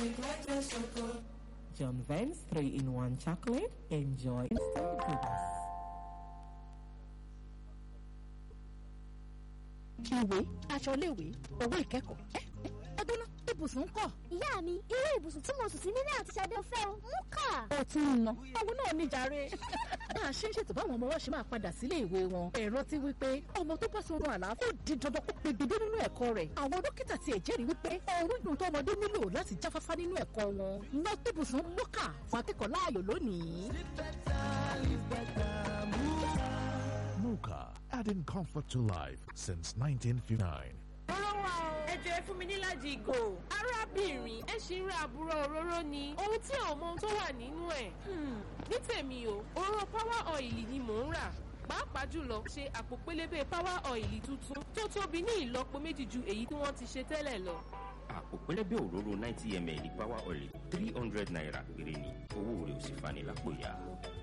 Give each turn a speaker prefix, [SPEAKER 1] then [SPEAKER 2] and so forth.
[SPEAKER 1] John Vance 3-in-1 chocolate. Enjoy instant goodness.
[SPEAKER 2] ìwé aṣọ iléèwé owó ìkẹ́kọ̀ọ́ ẹ ọdún náà ibùsùn kọ̀.
[SPEAKER 3] ìyá mi irú ibùsùn tí mo sùn sí nílé àti ṣadé fẹ́ o mú kà.
[SPEAKER 2] ó tún ń ná owó náà níjàre. bá a ṣe ń ṣètò báwọn ọmọ wa ṣe máa padà sílé ìwé wọn ẹ̀rọ ti wí pé ọmọ tó bá sọ̀rọ̀ àlàáfíà ó di dandan kó pegedé nínú ẹ̀kọ́ rẹ̀ àwọn dókítà tiẹ̀ jẹ́rìí wípé ọrùn ìdùn tó ọmọdé nílò láti jáfáfá nínú ẹ̀kọ́ wọn ná ibùsùn mọ́kà fún akẹ́kọ̀ọ́ láàyò lónìí.
[SPEAKER 4] Muka, adding comfort to life since 1959.
[SPEAKER 5] Òróró wa o. Ẹ jẹ́ fún mi níláàjì ìgò. Arábìnrin ẹ ṣì ń ra àbúrò òróró ni. Ohun tí ò mọ ohun tó wà nínú ẹ̀. Ní tèmi o, òróró power oil ni mò ń rà. Pàápàá jùlọ ṣe àpò pélébé power oil tuntun tó tóbi ní ìlọ́po méjì ju èyí tí wọ́n ti ṣe tẹ́lẹ̀ lọ.
[SPEAKER 6] àpò pẹlẹbẹ òróró ninety ml power oil three hundred naira péré ni owó rẹ̀ ò sì fani lápò ya.